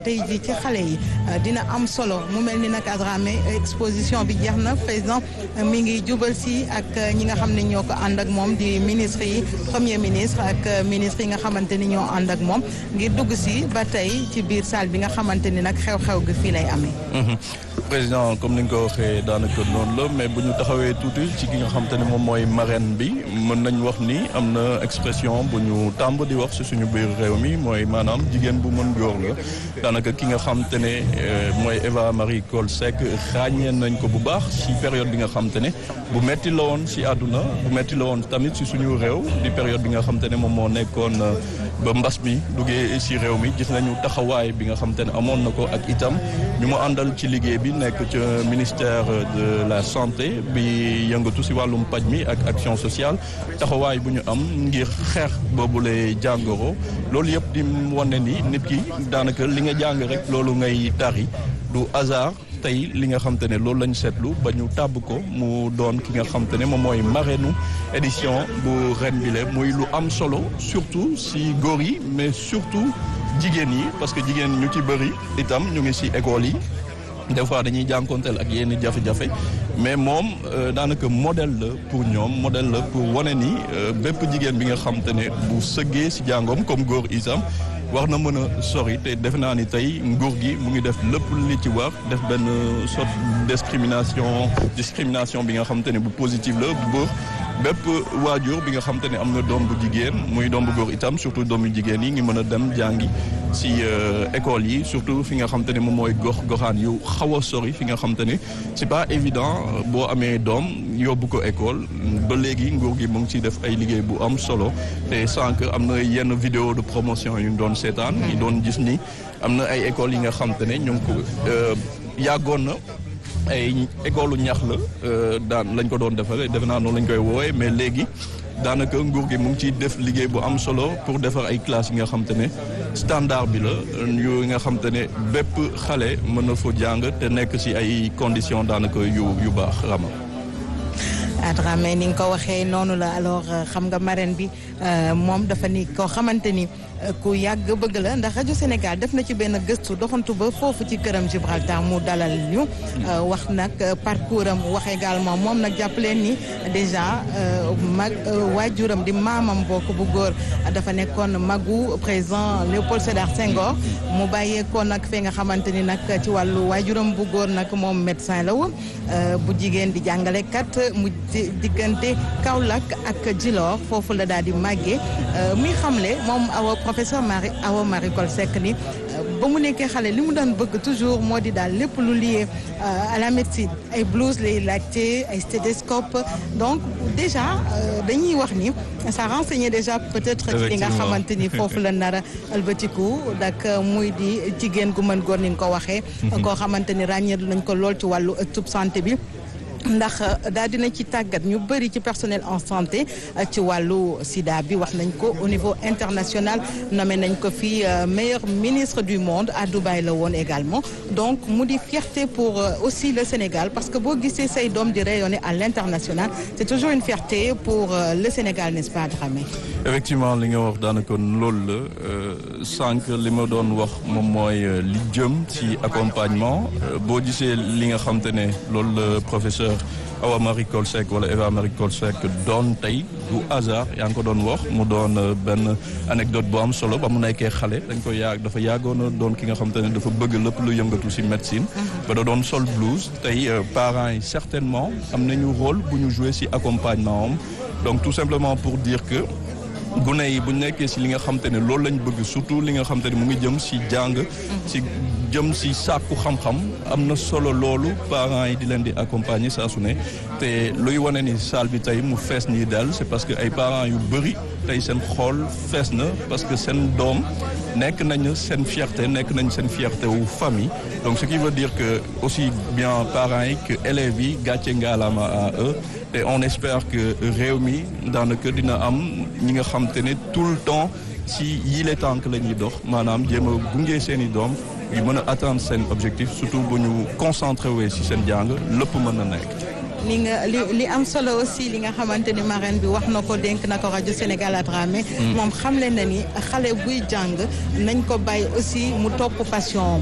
tey jii ci xale yi dina am solo mu mel ni nag Adramé exposition bi jeex na président mi ngi jubal si ak ñi nga xam ne ñoo ko ànd ak moom di ministre yi premier ministre ak ministre yi nga xamante ni ñoo ànd ak moom ngir dugg si ba tey ci biir salle bi nga xamante ni nag xew-xew gi fii lay amee. président comme ni nga ko waxee daanaka noonu la mais bu ñu taxawee tuuti ci ki nga xamante ne moom mooy marraine bi mën nañ wax ni am na expression bu ñu tàmb di wax si suñu biir réew mi mooy maanaam jigéen bu mën góor la. daanaka ki nga xamante ne mooy Eva Marie Coll Seck ràññee nañ ko bu baax ci période bi nga xamante ne bu metti la woon ci àdduna bu metti la woon tamit ci suñu réew di période bi nga xamante ne moom moo nekkoon ba mbas mi duggee ci réew mi gis nañu taxawaay bi nga xamante ne amoon na ko ak itam ñu mu àndal ci liggéey bi nekk ca ministère de la santé bi yëngatu ci wàllum paj mi ak action sociale taxawaay bu ñu am ngir xeex boobule jàngoro loolu yëpp di wane ni nit ki daanaka li nga jàng rek loolu ngay tari du hasard tey li nga xam te ne loolu lañ seetlu ba ñu tàbb ko mu doon ki nga xam te ne moom mooy marraine édition bu ren bi le muy lu am solo surtout si góor yi mais surtout jigéen yi parce que jigéen ñu ci bëri itam ñu ngi si école yi des fois dañuy jànkonteel ak yenn jafe-jafe mais moom daanaka modèle la pour ñoom modèle la pour wane ni bépp jigéen bi nga xam te ne bu sëggee si jàngoom comme góor itam war na mën a sori te defe naa ni tey nguur gi mu ngi def lépp li ci war def benn sorte discrimination discrimination bi nga xam te ne bu positive la bu bépp waajur bi nga xam te ne am na doom bu jigéen muy doom bu góor itam surtout doom yu jigéen yi ngi mën a dem jàngi si école yi surtout fi nga xam te ne moom mooy gox goxaan yu xaw a sori fi nga xam te ne c'est pas évident boo amee doom yóbbu ko école ba léegi nguur gi mu ngi ciy def ay liggéey bu am solo te sànq am na yenn vidéo de promotion yu ñu doon seetaan ñu doon gis ni am na ay écoles yi nga xam te ne ñu ngi ko yàggoon na ay école ñax la daan lañ ko doon defare defe naa noonu lañ koy woowee mais léegi daanaka nguur gi mu ngi ciy def liggéey bu am solo pour defar ay classes yi nga xam te ne standard bi la yu nga xam te ne bépp xale mën na fa jàng te nekk ci ay conditions daanaka yu yu baax rama Adramé ni nga ko waxee noonu la alors xam nga marraine bi moom dafa ni koo xamante ni ku yàgg bëgg la ndax rajo Sénégal def na ci benn gëstu doxantu ba foofu ci këram Gibraltar mu dalal ñu wax nag parcours am wax également moom nag jàpp leen ni déjà mag waajuram di maamam bokk bu góor dafa nekkoon magu président Léopold Sédar Senghor mu bàyyeekoon nag fee nga xamante ni nag ci wàllu waajuram bu góor nag moom médecin la woon bu jigéen di jàngalekat mu diggante Kaolack ak Djilor foofu la daal di màggee muy xamle moom awa professeur Marie Awa Marie Coll Seck ni ba mu nekkee xale li mu daan bëgg toujours moo di daal lépp lu lié à la médecine ay blouse lay laajte ay stéthoscope donc déjà dañuy wax ni ça renseignait déjà peut-être ci li nga xamante ni foofu la nar a albatiku dak muy di jigéen gu mën góor ni nga ko waxee koo xamante ni ràññeetu nañ ko lool ci wàllu ëttub santé bi ndax daal dina ci tàggat ñu bëri ci personnel en santé ci wàllu sida bi wax nañ ko au niveau international nommé nañ ko fii meilleur ministre du monde à Dubaï la woon également donc mu di fierté pour aussi le Sénégal parce que boo gisee say doom di rayonner à l'international c'est toujours une fierté pour le Sénégal n'est-ce pas Dramé effectivement li nga wax daanaka loolu la sànq li ma doon wax moom mooy li jëm ci accompagnement boo gisee li nga xam te ne loolu la professeur Awa Marie Coll Seck wala Eva Marie Coll Seck doon tey du hasard yaa ngi ko doon wax mu doon benn anecdote bu am solo ba mu nekkee xale dañ ko yàgg dafa yàggoon a doon ki nga xam te ne dafa bëgg lépp lu yëngatu ci médecine ba da doon sol blouse tey parents yi certainement am nañu rôle bu ñu jouer ci accompagnement am donc tout simplement pour dire que gune yi bu nekkee ci li nga xam te ne loolu lañ bëgg surtout li nga xam te ne mu ngi jëm ci jàng ci jëm ci sàkku xam-xam am na solo loolu parents yi di leen di accompagner saa su ne te luy wane ni salle bi tey mu fees nii daal c'est parce que ay parents yu bëri tey seen xool fees na parce que seen doom nekk nañ seen fierté nekk nañ seen fierté wu famille donc ce qui veut dire que aussi bien parents yi que élèves yi gàcce ngaalaama à eux et on espère que réew mi daanaka dina am ñi nga xam te ne tout le temps ci yile tànk la ñuy dox maanaam jéem a gunge seen i doom yu mën a atteindre seen objectif surtout bu ñu concentré wee ci seen jàng lépp mën na nekk. li nga li li am solo aussi li nga xamante ni marraine bi wax na ko dénk na ko rajo Sénégal à Dramé moom xamle na ni xale buy jàng nañ ko bàyyi aussi mu topp passion